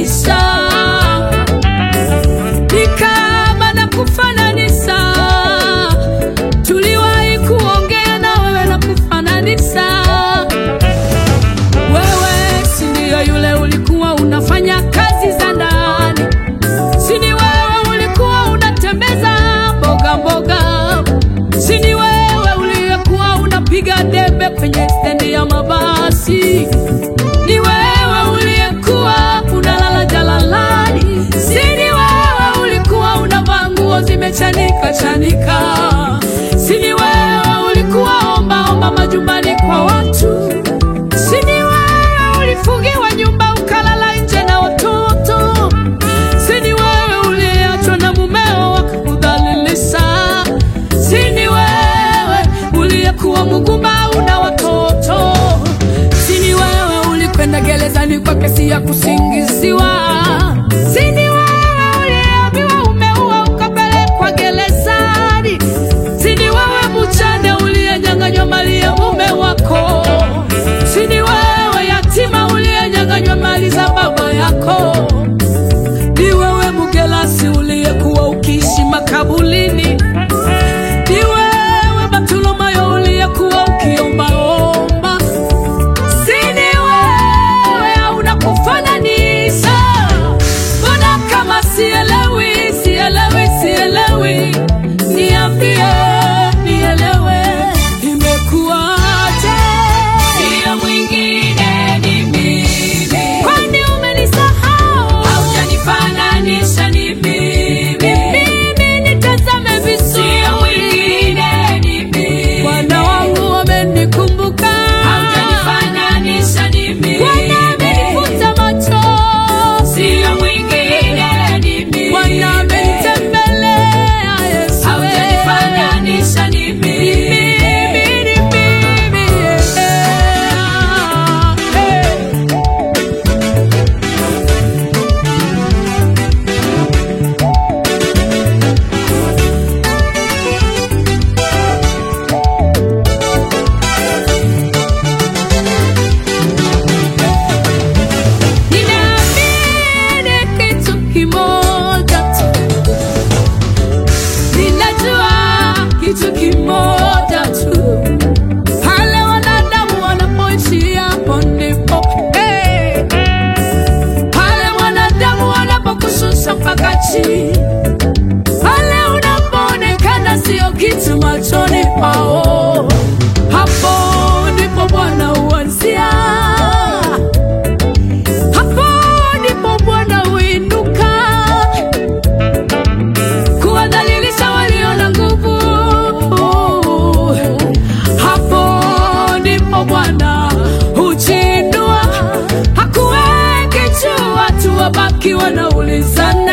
nakufananisha ni kama nakufananisha tuliwahi kuongea na wewe na kufananisha wewe si ndiyo yule ulikuwa unafanya kazi za ndani si ni wewe ulikuwa unatembeza mboga mboga si ni wewe uliyekuwa unapiga debe kwenye stendi ya mabasi ni wewe uliyekuwa unalala jalalani si ni wewe ulikuwa unavaa nguo zimechanika chanika si ni wewe ulikuwa omba omba majumbani kwa watu si ni wewe ulifungiwa nyumba ukalala nje na watoto si ni wewe uliyeachwa na mumeo wakakudhalilisha si ni wewe uliyekuwa mugumba una watoto si ni wewe ulikwenda gerezani kwa kesi ya kusingiziwa si ni wewe uliyeambiwa umeua ukapelekwa gerezani si ni wewe mchane uliyenyang'anywa mali ya mume wako si ni wewe yatima uliyenyang'anywa mali za baba yako ni wewe Mugelasi uliyekuwa ukiishi makabulini, ni wewe Bartimayo uliyekuwa ukiombaomba, si ni wewe au unakufananisha? Mbona kama sielewi, sielewi, sielewi, niambie nielewe, imekuwaje? Sio mwingine ni mimi, Kwani umenisahau? haujanifananisha ni mimi. Mimi nitazame Sio vizuri, mwingine ni mimi, Bwana wangu wamenikumbuka, haujanifananisha ni mimi. Bwana amenifuta machozi, Sio mwingine ni mimi, Bwana amenitembelea, Yesu haujanifananisha ni mimi. mimi ni mimi, yeah. Hey. Ninaamini kitu kimoja tu, ninajua kitu kimoja tu, pale wanadamu wanapoishi hapo ndipo hey, pale wanadamu wanapokushusha mpaka chini, pale unapoonekana sio kitu machoni pao, hapo ndipo Bwana huanzia hapo ndipo Bwana huinuka kuwadhalilisha walio na nguvu. Hapo ndipo Bwana hujiinua, hakuweki juu watu wabaki wanaulizana